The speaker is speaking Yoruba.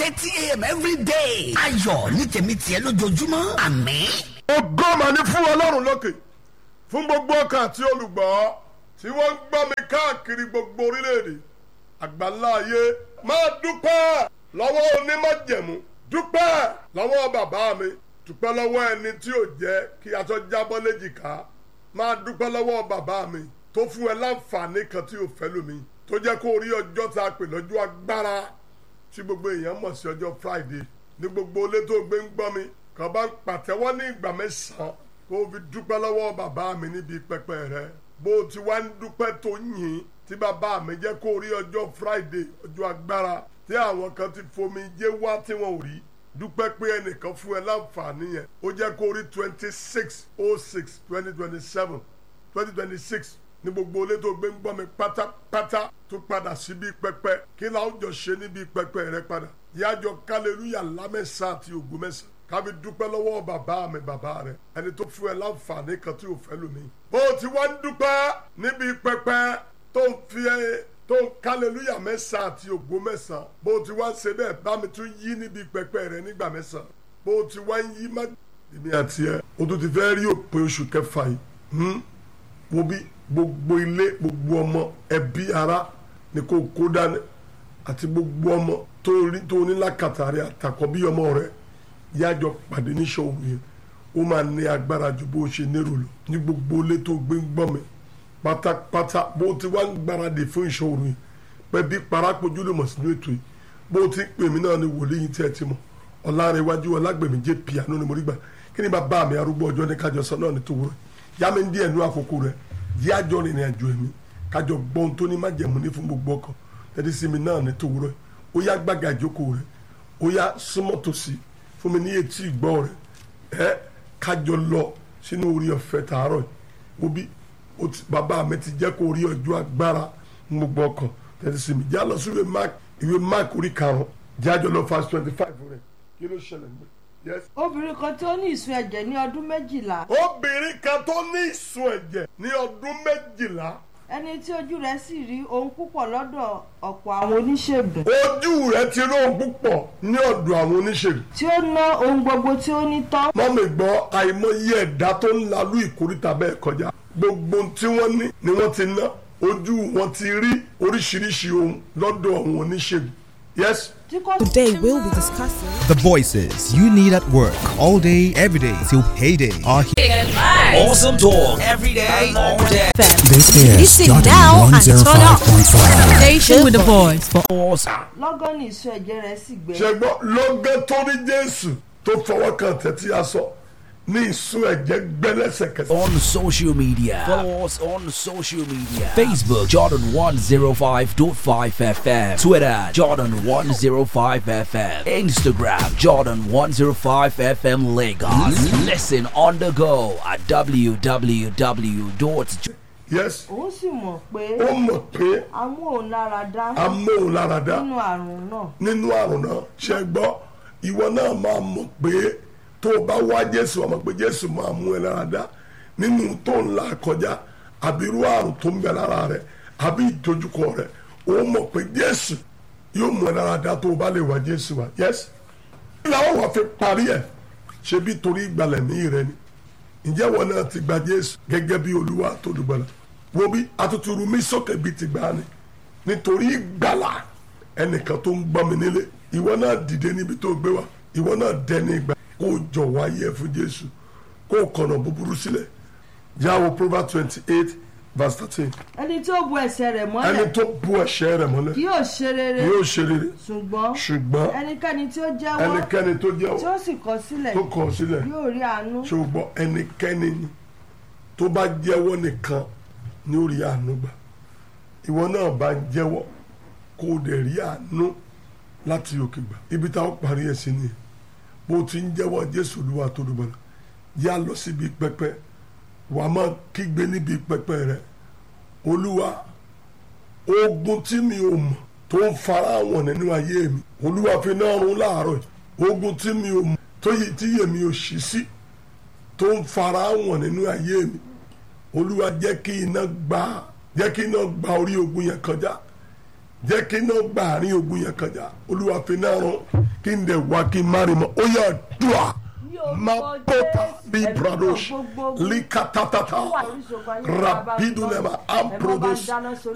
thirty a.m. every day. ayọ̀ ní tèmi tiẹ̀ lójoojúmọ́ àmín. ògo mà ní fún ọlọ́run lókè fún gbogbo ọkàn àti olùgbọ́ tí wọ́n ń gbọ́ mi káàkiri gbogbo orílẹ̀-èdè àgbáńlá ayé máa dúpẹ́ lọ́wọ́ onímọ̀jẹ̀mú dúpẹ́ lọ́wọ́ bàbá mi dúpẹ́ lọ́wọ́ ẹni tí ò jẹ́ kí aṣọ jábọ́ léjìká máa dúpẹ́ lọ́wọ́ bàbá mi tó fún ẹ láǹfààní kan tí ò fẹ́ lómi tó jẹ́ kó rí ọjọ́ tá a pè lọ́jọ́ agbára tí gbogbo èèyàn mọ̀ sí ọjọ́ Friday ní gbogbo ilé tó gbé ń gbọ́ mi kàn bá ń pàtẹ́wọ́ ní ìgbà mẹ́sàn-án kó o fi dúpẹ́ lọ́wọ́ bàbá mi níbi pẹpẹ rẹ bó o ti wá ń dúpẹ́ tó yìn tí bàbá mi jẹ́ kó rí ọjọ́ Friday ọjọ́ agbára tí àwọn kan ti fomi jẹ́ wá tí wọ́n ò rí dúpẹ́ pé ẹnìkan fún ẹ láǹfààní yẹn ó jẹ́ kó rí twenty six oh six twenty twenty seven twenty twenty six ní gbogbo ilé tó gbé ń gbọ́ mi pátápátá tó padà síbi pẹpẹ kí láwùjọ ṣe níbi pẹpẹ rẹ padà yájọ kálẹ̀lúyà lámẹ́sà àti ògùn mẹ́sàn kábi dúpẹ́ lọ́wọ́ bàbá mi bàbá rẹ ẹni tó fún ẹ láǹfààní kan tí ò fẹ́ lómi. bó o ti wá ń dúpẹ́ níbi pẹpẹ tó ń fi ẹ tó ń kálẹ̀lúyà mẹ́sà àti ògùn mẹ́sàn bó o ti wá ń ṣe bẹ́ẹ̀ bá mi tún yí níbi pẹpẹ rẹ nígbà mẹ́sàn bó o ti wá ń yí má. èmi àti ẹ o tún ti fẹ́ rí òpin oṣù kẹfà yìí wo bí gbogbo ilé gbogbo ọmọ ẹbí ara ni kò kó dání àti gbogbo ọmọ tó rí tó ní lákàtà rẹ àtàkọ bí ọmọ rẹ yájọ pàdé níṣòro yẹn ó máa ní agbára ju bó ṣe nérò lọ ní gbogbo ilé tó gbé ń gbọ́ mi pátápátá bó ti wá ń gbáradì fún ìṣòro yẹn pẹ̀bí parápojú lè mọ̀ sínú ètò yìí bó ti pè mí náà ni wòlíì yìí tí ẹ ti mọ̀ ọ̀làrẹ̀wájú ọlágbèmí jẹ́ piano ni mo rí gbà kí ni bàbá mi arúgbó ọjọ́ ní kájọ sọ náà ní tòwúrọ̀ yá mi ń díẹ̀ nú àkókò rẹ̀ yí àjọ rìnrìn àjò ẹ̀mí kájọ gbọ́n tó ní májẹ̀mú ní fún gbogbo ọkàn tẹ́tí sí mi náà ní tòwúrọ̀ ó yá gbàgà ìjókòó rẹ̀ ó yá súnmọ́ tòsí fún mi ní etí ìgbọ́ rẹ̀ ẹ kájọ lọ sínú orí ọ̀fẹ́ tààrọ̀ ó bí bàbá mi ti jẹ́ kó rí ọjọ́ agbára ní gbogbo ọkàn tẹ́tí sí mi já lọ sí ìwé mark ìwé mark orí karùn-ún jájọ lọ fast twenty five rẹ̀ kí ló ṣẹlẹ̀ nígbà yes. obìnrin kan tó ní ìsun ẹ̀jẹ̀ ní ọdún méjìlá. obìnrin kan tó ní ìsun ẹ̀jẹ̀ ní ọdún méjìlá. ẹni tí ojú rẹ̀ sì rí ohun púpọ̀ lọ́dọ̀ ọ̀pọ̀ àwọn oníṣègùn. ojú rẹ̀ ti rí ohun púpọ̀ ní ọ̀dọ̀ àwọn oníṣègùn. tí ó ná ohun gbogbo tí ó ní tán. mọ́mí gbọ́ àìmọye ẹ̀dá tó ń lalú ìkórìtà bẹ́ẹ̀ kọjá gbogbo tí wọ́n ní ni wọ́n ti ná ojú wọn ti rí oríṣiríṣi ohun lọ́dọ̀ àwọn oníṣègùn. yes. Today we'll be discussing The voices you need at work all day, every day till payday are here. Awesome talk every day, all day. This is Listen Jordan now and turn up. 105.5. Station with the voice for lọ́gán ní ìsun ẹ̀jẹ̀ rẹ̀ sì gbẹ. ṣẹgbọ́n lọ́gán tó rí jésù tó fọwọ́ kan tẹ̀tí aṣọ ní ìsun ẹ̀jẹ̀ gbẹ́lẹ́sẹ̀kẹsẹ̀. On social media, follow us on social media. Facebook Jordan 105.5 FM, Twitter Jordan 105 FM, Instagram Jordan 105 FM Lagos. Listen on the go at www. yes òun sì mọ̀ pé ó mọ̀ pé amóhùnláradá amóhùnláradá nínú àrùn náà nínú àrùn náà ṣe gbọ́ ìwọ náà máa mọ̀ pé tó o bá wá jésù ọmọ pé jésù máa mú ẹ lára dá nínú tó ń là kọjá àbí irú àrùn tó ń bẹ lára rẹ àbí ìdojúkọ rẹ ó mọ̀ pé jésù yóò mú ẹ lára dá tó o bá lè wá jésù wá yes làwọn wà fi parí ẹ ṣe bí torí ìgbàlẹ̀ mí rẹ ni ǹjẹ́ wọn náà ti gba jésù gẹ́gẹ́ bí olúwa tó dùgbọ́lá wo bí atuturu mi sókè bíi ti gbà ni nítorí ìgbàlà ẹnìkan tó ń gbọ́ mi nílé ìwọ náà dìde níbi tó gbé wa ìwọ náà dẹni ìgbà kó o jọ̀wọ́ ayé ẹ fún jésù kó o kọ̀nà búburú sílẹ̀ yàwó proverbs twenty eight verse thirteen ẹni tí ó bu ẹsẹ̀ rẹ̀ ẹni mọ́lẹ̀ tó bu ẹ̀ṣẹ̀ rẹ̀ mọ́lẹ̀ kì yóò ṣe rere yóò ṣe rere ṣùgbọ́n ṣùgbọ́n ẹnikẹ́ni tí ó jẹ́wọ́ ẹnikẹ́ni tó jẹ́ tí ó sì kọ̀ sílẹ̀ tó kọ̀ sílẹ̀ yóò rí àánú ṣùgbọ́n ẹnikẹ́ni ni tó bá jẹ́wọ́ nìkan ní orí àánú gbà ìwọ náà bá ń jẹ́wọ́ kó o dẹ̀ rí àánú láti òkè gbà ibi táwọn parí ẹ̀ sí nìyẹn bó o ti ń jẹ́wọ́ jésù olúwa tó dùbọ̀lá yá lọ síbi pẹpẹ wàá máa kígbe níbi pẹpẹ rẹ olúwa ogun tí mi ò mọ̀ tó ń fara wọn nínú ayé mi olúwa fi náà run láàárọ̀ yìí. ogun tí mi ò mọ̀ tó yẹ tí yèmi ò ṣí sí tó ń fara wọn nínú ayé mi olúwa jẹ́ kí iná gba jẹ́ kí iná gba orí ogun yẹn kọjá jẹ́ kí iná gba àárín ogun yẹn kọjá olúwa fi náà rán kí n dẹ̀ wá kí n má rí mọ́ ó yà dùà má bọ́tà bí pradosh líkàtàtàtà rapidulema amprodos